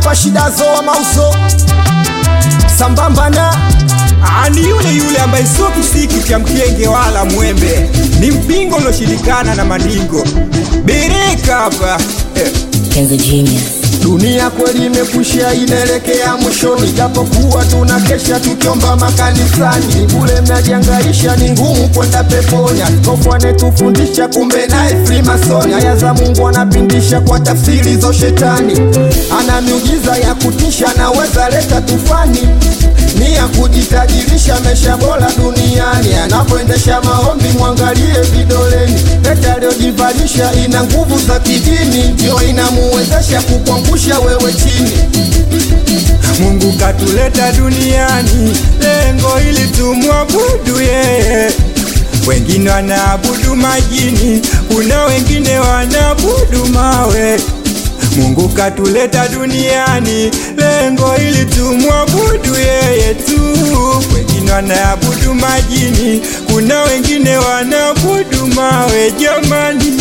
hapa shida zoa mauzo sambamba na ani yule yule ambaye sio kisiki cha mkenge wala mwembe, ni mpingo ulioshirikana na mandingo. Bereka hapa eh. Kenzo Genius. dunia kweli imekushia inaelekea mwishoni, japokuwa tuna kesha tukiomba makanisani. Ni bure mnajiangaisha, ni ngumu kwenda peponi. Askofu anetufundisha, kumbe naye Freemason. Aya za Mungu anapindisha kwa tafsiri za shetani, ana miujiza ya kutisha, naweza leta tufani ni ya kujitajirisha maisha bora duniani. Anapoendesha maombi, mwangalie vidoleni, pete aliyojivalisha ina nguvu za kidini, ndio inamuwezesha kukuangusha wewe chini. Mungu katuleta duniani, lengo ili tumwabudu yeye. Wengine wanaabudu majini, kuna wengine wanaabudu mawe. Mungu katuleta duniani, lengo ili tumwabudu yeye tu. Wengine wanaabudu majini, kuna wengine wanaabudu mawe. Jamani,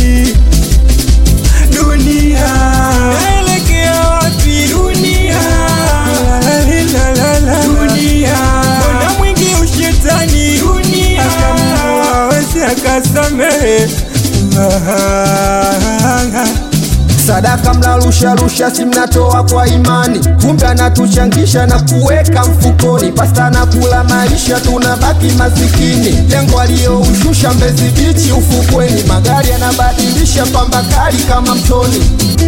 dunia naelekea wapi? Dunia dunia, mbona mwingi ushetani? Dunia awezi akasamehe Sadaka mnarusharusha, si mnatoa kwa imani, kumbe anatuchangisha na kuweka mfukoni. Pasta na kula maisha, tunabaki masikini. Lengo aliyoushusha Mbezi Bichi ufukweni, magari yanabadilisha pamba kali kama mtoni.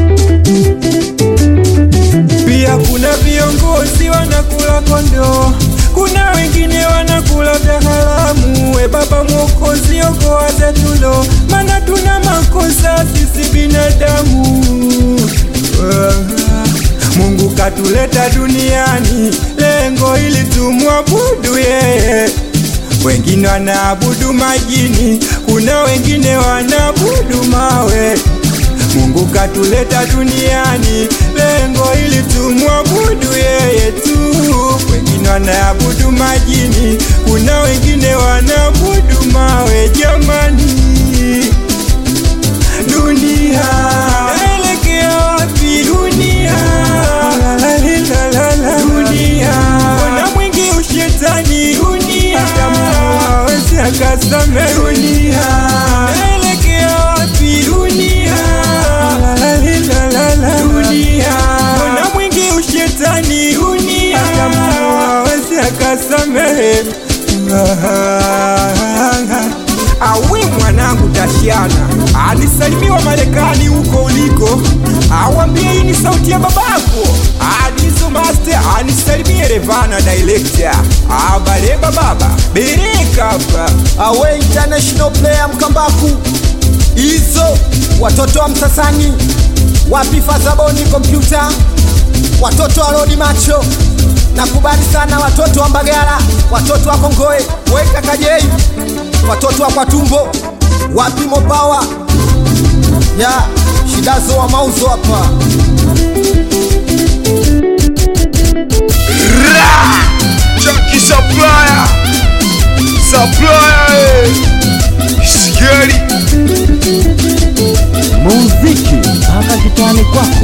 Pia kuna viongozi wanakula kondoo, kuna wengine wanakula vya haramu. We Baba Mwokozi, okoa zetulo, maana tuna makosa sisi binadamu. Mungu katuleta duniani, lengo ili tumwabudu yeye. Wengine wanaabudu majini, kuna wengine wanaabudu mawe. Mungu katuleta duniani, lengo ili tumwabudu yeye tu. Wengine wanaabudu majini, kuna wengine wanaabudu mawe. Jamani, dunia naelekea wapi? Dunia dunia, mbona mwingi ushetani? Dunia hawezi akasamehe. Dunia naelekea wapi? Dunia dunia, mbona mwingi ushetani? Dunia hawezi akasamehe. Awi mwanangu Tashiana alisalimiwa Marekani huko uliko, awambie hii ni sauti ya babako. Adizo Master anisalimie Revana Director, abaleba baba bereka hapa Awe international player Mkambaku, hizo watoto wa Msasani, wapi Fadhaboni kompyuta, watoto wa Rodi Macho, nakubali sana watoto wa Mbagala, watoto wa Kongoe, weka Kajei, watoto wa Kwatumbo, wapi Mopawa ya shidazo wa mauzo hapa Chucky Supplier Supplier eh. Scary Muziki mpaka kitani kwako.